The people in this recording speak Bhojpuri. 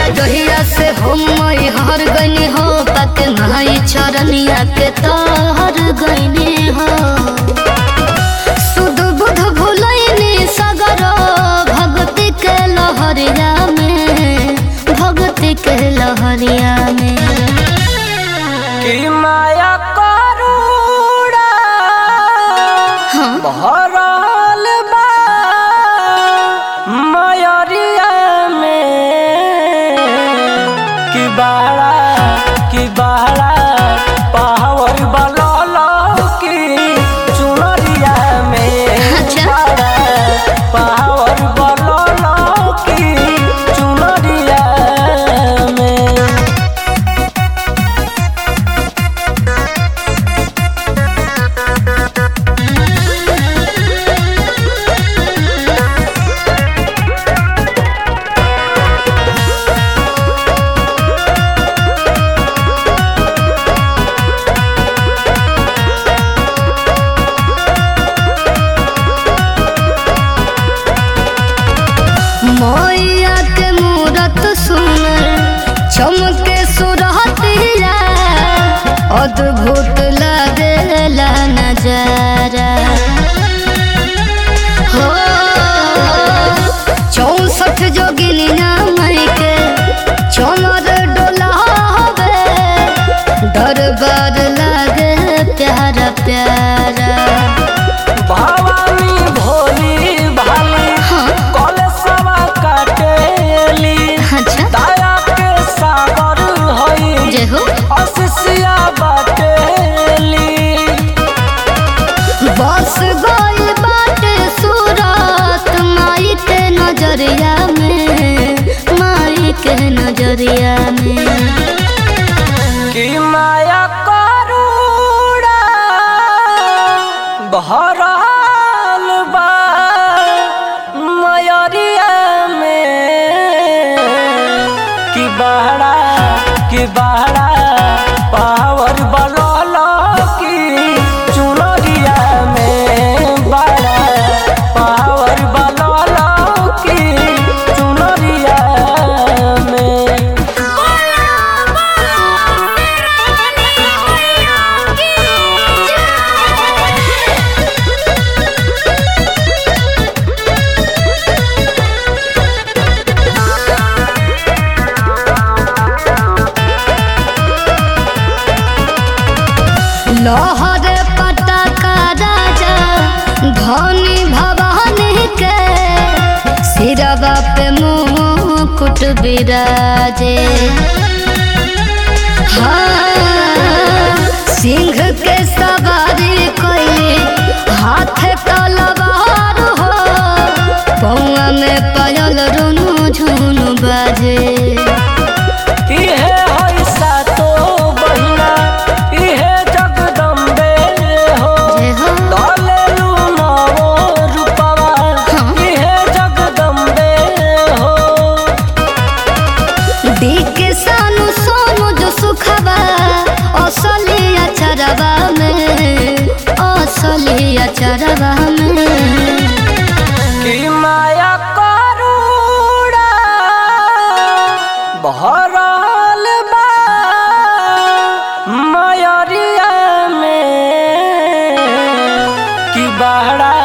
जहिया से हम मई हर गईनी हो पक माई चरनिया के तहर गईनी हो सुध बुध भुलैनी सगर भक्ति के लहरिया में भक्ति के लहरिया में कि माया करुणा हाँ भरल बा मयरिया में कि बाड़ा कि बाड़ा पावर बलल की चुनरिया में अच्छा। बाड़ा पावर बलल की चुनरिया में मैया के मूरत सुनर चमके सुरहतिया अद्भुत लगेला नजारा हो चौसठ जोगिनिया मई के चमर डोलावे दरबार लागे प्यारा प्यारा भवानी भोली भाली हाँ कलशवा काटेली अच्छा दया के सागर हई जय हो असिसिया बाटेली बस गई बाटे सूरत माई के नजरिया में माई के नजरिया में कि माया करुणा भरल बा मयरिया में कि बहरा कि बहरा पावर बलल की चुनरिया में बहरा पावर बलल की चुनरिया में लहर पटाका राजा धनी भवानी के सिरवा पे मुकुट बिराजे हाँ सिंह के सवारी कोई हाथ तलवार हो पौआ में पायल रुनु झुनु बाजे इहे हई सातो बहिना इहे जगदम्बे हो जय हो दलेलु नवो रूपवा हाँ। इहे जगदम्बे हो देख सानु सोनु जो सुखबा असली अचरवा में असली अचरवा में कि माया करुणा भरल बा मयरिया में कि बहरा